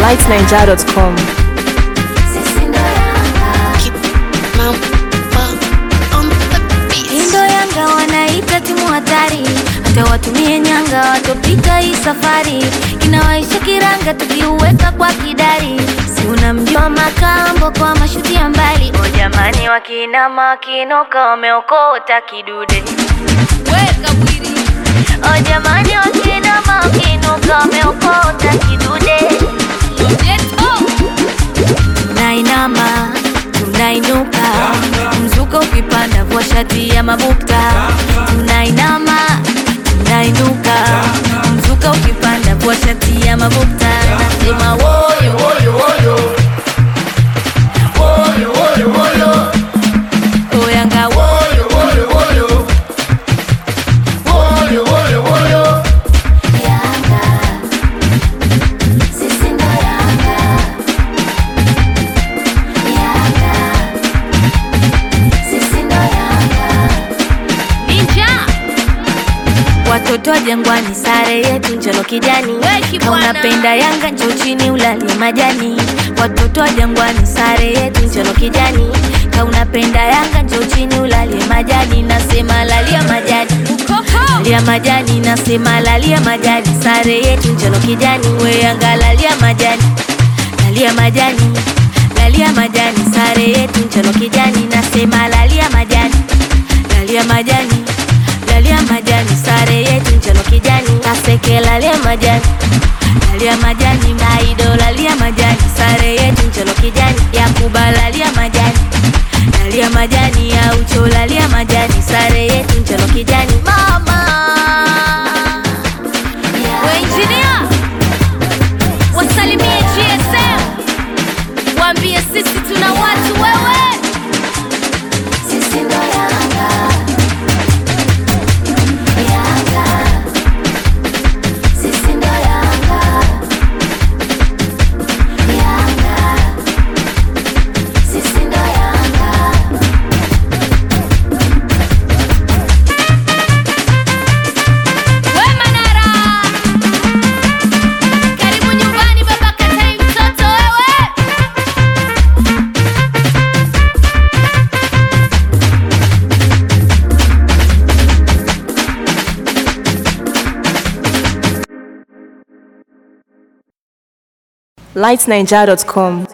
lightniger.com. Indo Yanga wanaita timu hatari, hata watumie nyanga watopita hii safari. Kinawaisha kiranga tukiuweka kwa kidari, si unamjua Makambo kwa mashuti ya mbali. O jamani, wakinama wakinuka wameokota kidude. Weka bwiri. O jamani, wakinama wakinuka wameokota kidude. Tunainama tunainuka, mzuka ukipanda kwa shati ya mabukta. Tunainama tunainuka, mzuka ukipanda kwa shati ya mabukta. Nasema woyo woyo woyo woyo woyo woyo Oh, Yanga woyo woyo woyo woyo woyo woyo Yanga sisi ndo Yanga Yanga sisi ndo Yanga Ninja Watoto wa Jangwani, sare yetu njano kijani. Kama unapenda Yanga njoo chini ulalie majani. Watoto wa Jangwani, sare yetu njano kijani. Kama unapenda Yanga njoo chini ulalie majani. Nasema lalia majani, lalia majani. Nasema lalia majani, sare yetu njano kijani. We Yanga lalia majani, lalia majani, lalia majani. Sare yetu njano kijani. Nasema lalia majani, lalia majani lalia majani, sare yetu njano kijani, kaseke lalia majani, lalia majani, maido lalia majani, sare yetu njano kijani, Yakuba lalia majani, lalia majani, ya ucho lalia majani, sare yetu njano kijani, mama we engineer, wasalimie GSM, waambie sisi tuna watu wewe, sisi ndo Yanga. Yanga, sisi ndo Yanga. Yanga, sisi ndo Yanga. We Manara, karibu nyumbani baba Katari mtoto wewe. lightniger.com.